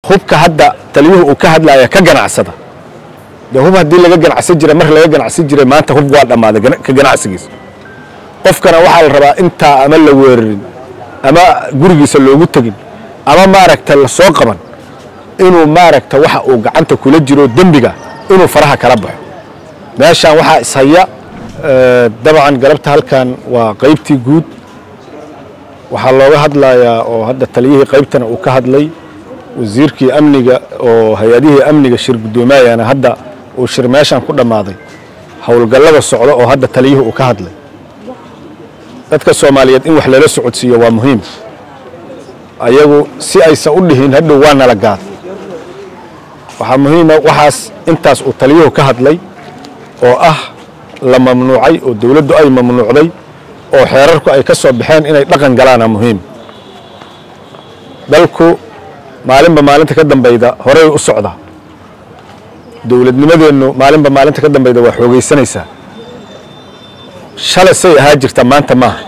hubka hadda taliyuhu uu ka hadlaya ka ganacsada dee hub haddii laga ganacsan jiray mar laga ganacsan jiray maanta hub waa dhammaaday gana- ka ganacsigiisa qofkana waxaa la rabaa intaa ama la weerarin ama gurigiisa loogu tegin ama maaragta la soo qaban inuu maaragta waxa uu gacanta kula jiro dembiga inuu faraha kala baxo meeshaan waxaa ishaya eh, dabcan galabta halkan waa qaybtii guud waxaa looga hadlayaa oo hadda taliyihii qaybtana uu ka hadlay wasiirkii amniga oo hay-adihii amniga shir guddoomayana hadda uu shir meeshan ku dhammaaday howlgallada socda oo hadda taliyihii uu ka hadlay dadka soomaaliyeed in wax lala socodsiiyo waa muhiim ayagu si aysan u dhihin hadhow waa nala gaad waxaa muhiima waxaas intaas uu taliyuhu ka hadlay oo ah la mamnuucay oo dowladdu ay mamnuucday oo xeerarku ay ka soo baxeen inay dhaqan galaana muhiim dalku maalinba maalinta ka dambayda horey u socda dowladnimadeennu maalinba maalinta ka dambayda waa xoogaysanaysaa shalay say ahaa jirta maanta maaha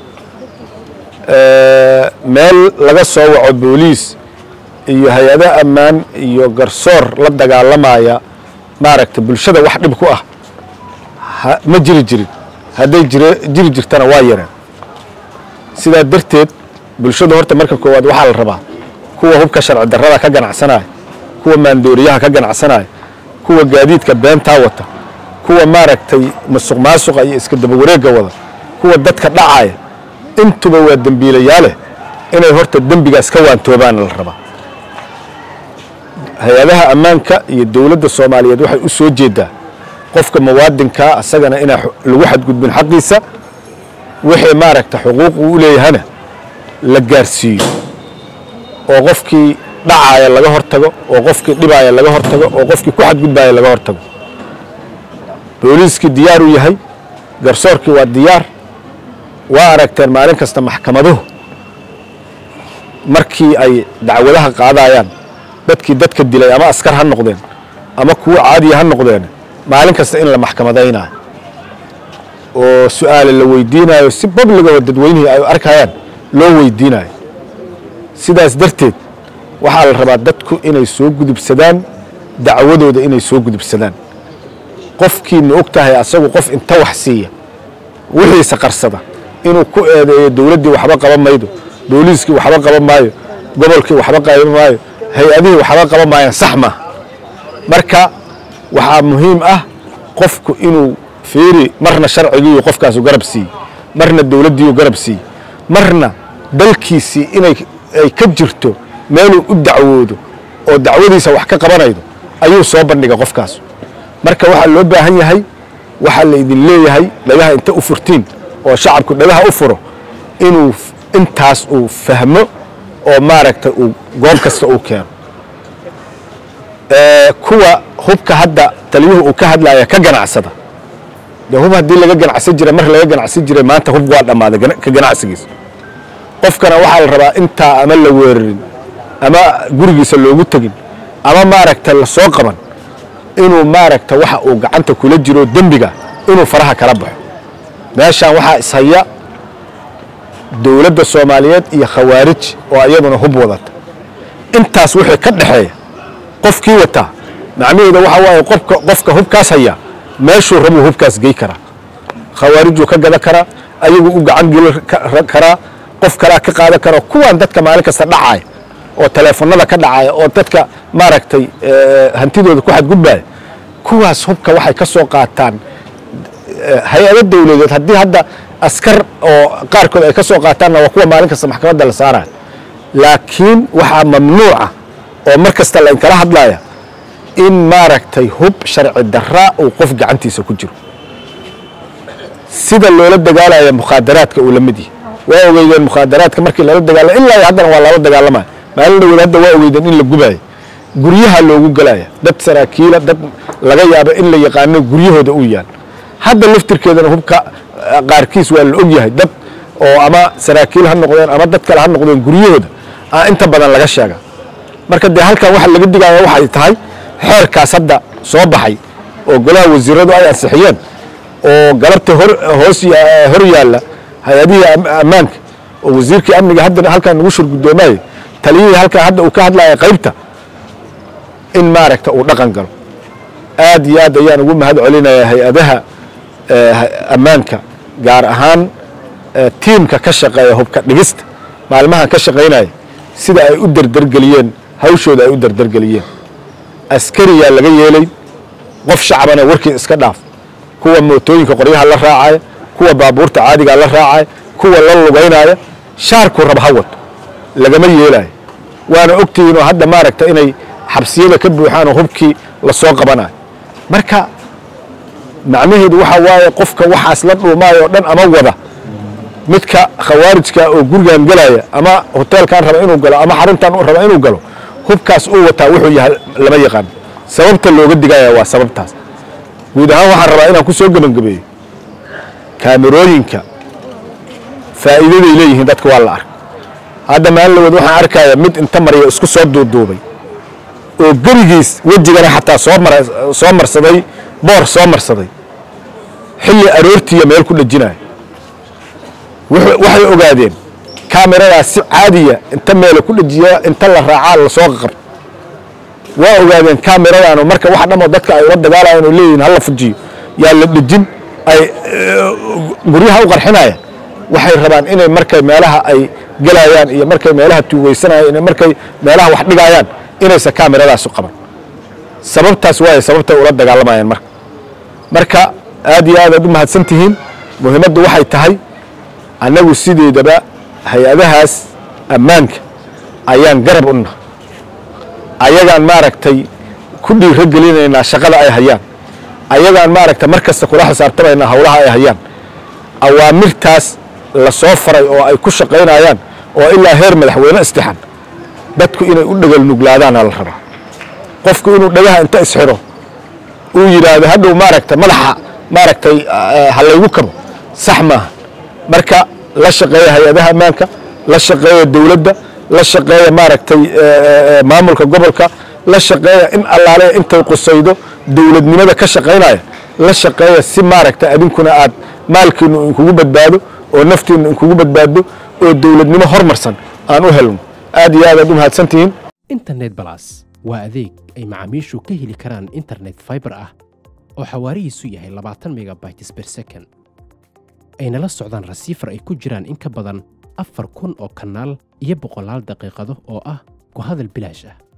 Eh, meel laga soo waco booliis iyo hay-ado ammaan iyo garsoor la dagaalamaya maaragta bulshada wax dhib ku ah ha- ma jiri jirin hadday jire jiri jirtana waa yareen sidaa darteed bulshada horta marka koowaad waxaa la rabaa kuwa hubka sharci darrada ka ganacsanaya kuwa maandooriyaha ka ganacsanaya kuwa gaadiidka beentaa wata kuwa maaragtay musuq maasuqa iyo iska daba wareegga wada kuwa dadka dhacaya intuba waa dembiilayaale inay horta dembigaas ka waantoobaana la rabaa hay-adaha ammaanka iyo dowladda soomaaliyeed waxay u soo jeedaa qofka muwaadinkaa asagana inaa xu- lagu xadgudbin xaqiisa wixii maaragta xuquuq uu u leeyahana la gaarsiiyo oo qofkii dhacaaya laga hortago oo qofkii dhibaaya laga hortago oo qofkii ku xadgudbaaya laga hortago booliiskii diyaar u yahay garsoorkii waa diyaar waa aragteen maalin kasta maxkamaduhu markii ay dacwadaha qaadayaan dadkii dadka dilay ama askar ha noqdeen ama kuwo caadiya ha noqdeen maalin kasta in la maxkamadaynayo oo su-aale la weydiinayo si babliga oo dadweynihii ay arkayaan loo weydiinayo sidaas darteed waxaa la rabaa dadku inay soo gudubsadaan dacwadooda inay soo gudubsadaan qofkiina og tahay asagu qof inta wax siiya wixiisa qarsada inuu ku eedeeyo dowladdii waxba qaban maydo booliiskii waxba qaban maayo gobolkii waxba qaban maayo hay-adihii waxba qaban maayaan sax maaha marka waxaa muhiim ah qofku inuu fiiri marna sharcigiiyu qofkaasu garab siiye marna dowladdiiyu garab siiye marna dalkiisii inay ay ka jirto meeluu u dacwoodo oo dacwadiisa wax ka qabanaydo ayuu soo bandhiga qofkaas marka waxaa loo baahan yahay waxaa laydin leeyahay dhagaha inta u furtiin oo shacabku dhagaha u furo inuu f- intaas uu fahmo oo maaragta uu goob kasta uu keeno Eh, kuwa hubka hadda taliyuhu uu ka hadlaya ka ganacsada dee hub haddii laga ganacsan jiray mar laga ganacsan jiray maanta hub waa dhammaaday gana- ka ganacsigiisa qofkana waxaa la rabaa intaa ama la weerarin ama gurigiisa loogu tegin ama maaragta la soo qaban inuu maaragta waxa uu gacanta kula jiro dembiga inuu faraha kala baxo meeshaan waxaa ishaya dowladda soomaaliyeed iyo khawaarij oo iyaduna hub wadata intaas wixii ka dhexeeya qofkii wataa macnaheeda waxa waaye qofka qofka hubkaas haya meeshuu rabuu hubkaas gey karaa khawaarijuu ka gada karaa ayagu u gacan geli ka- karaa qof kalaa ka qaadan kara kuwaan dadka maalin kasta dhacaya oo taleefanada ka dhacaya oo dadka maaragtay eh, hantidooda ku xadgudbaya kuwaas hubka waxay ka soo qaataan hay-ado dowladeed haddii hadda askar oo qaarkood ay ka soo qaataanna waa kuwa maalin kasta maxkamadda la saaraya laakiin waxaa mamnuuca oo mar kasta la inkala hadlaya in maaragtay hub sharci darra uu qof gacantiisa ku jiro sida loola dagaalaya mukhaadaraadka uu la mid yahay waa ogeydeen mukhaadaraadka markii lala dagaalama ilaa iyo haddana waa lala dagaalamaya maalin dhawood hadda waa ogeydeen in la gubayo guryaha loogu galaya dad saraakiila dad laga yaabo in la yaqaano guryahooda uu yaal hadda laftirkeedana hubka eh, qaarkiis waa la ogyahay dad oo ama saraakiil ha noqdeen ama dad kale ha noqdeen guryahooda aa inta badan laga sheega marka dee halkan waxa laga digaya waxay tahay xeerkaas hadda soo baxay oo golaha wasiiradu ay ansixiyeen oo galabta hor hoos ya- hor yaalla hay-adihii am- ammaanka oo wasiirkii amniga hadda halkan nagu shir guddoomaye taliyihii halkan hadda uu ka hadlaya qaybta in maaragta uu dhaqan galo aad iyo aad ayaan ugu mahad celinayaa hay-adaha ammaanka gaar ahaan tiimka ka shaqeeya hubka dhigista maalmahan ka shaqaynaya sida ay u derdergeliyeen hawshooda ay u derdergeliyeen askariyaa laga yeelay qof shacbana warkii iska dhaaf kuwa mootooyinka qoryaha la raacaya kuwa baabuurta caadigaa la raacaya kuwa la lugaynaya shaarku rab ha wato lagama yeelayo waana ogtihiin oo hadda maaragta inay xabsiyada ka buuxaan oo hubkii lasoo qabanayo marka macnaheedu waxaa waaye qofka waxaas la dhuumaayo oo dhan ama wada midka khawaarijka oo gurigan gelaya ama hoteelkan raba inuu galo ama xaruntan raba inuu galo hubkaas uu wataa wuxuu yahay lama yaqaan sababta looga digaya waa sababtaas guud ahaan waxaan rabaa inaan ku soo gebangabeeyo kaamirooyinka faa'iidaday leeyihiin dadka waa la arka hadda maalin laweed waxaan arkaya mid inta marya isku soo duuduubay oo gerigiis wejigana xataa soo marsaday boor soo marsaday xilli aroortiiya meel ku dhejinaya waxay ogaadeen kameradaas si caadiya inta meela ku dhejiya inta la raacaa lasoo qabto waa ogaadeen kameradaano marka wax dhamoo dadka ay ula dagaalayan oo leeyihin hala fujiyo yaa la dhejin ay guryaha u qarxinayaan waxay rabaan inay markay meelaha ay gelayaan iyo markay meelaha tuugeysanayaan iyo markay meelaha wax dhigayaan inaysan kameradaas u qaban sababtaas waaye sababtay ula dagaalamayaan marka marka aad iyo aad aad u mahadsan tihiin muhiimaddu waxay tahay annagu sideedaba hay-adahaas ammaanka ayaan garab u nahay ayagaan maaragtay ku dhiiro gelinaynaa shaqada ay hayaan ayagaan maaragta mar kasta kula xisaabtamaynaa howlaha ay hayaan awaamirtaas la soo faray oo ay ku shaqaynayaan oo ilaa heer madaxweyne istixan dadku inay u dhegel nuglaadaana la rabaa qofku inuu dhagaha inta isxiro uu yidhaahdo hadhow maaragta madaxa maaragtay ha laygu kabo sax maaha marka la shaqeeya hay-adaha ammaanka la shaqeeya dowladda la shaqeeya maaragtay maamulka gobolka la shaqeeya in allaale intay qusaydo dowladnimada ka shaqaynaya la shaqeeya si maaragta adinkuna aad maalkiinu inkugu badbaado oo naftiinu inkugu badbaado oo dowladnimo hormarsan aan u helno aad iyo aad aad u mahadsantihiin internet balas waa adeeg ay macaamiishu ka heli karaan internet fiber ah oo xawaarihiisu yahay labaatan megabytes per second ayna la socdaan rasiifar ay ku jiraan in ka badan afar kun oo kanaal iyo boqolaal daqiiqado oo ah ku hadal bilaash ah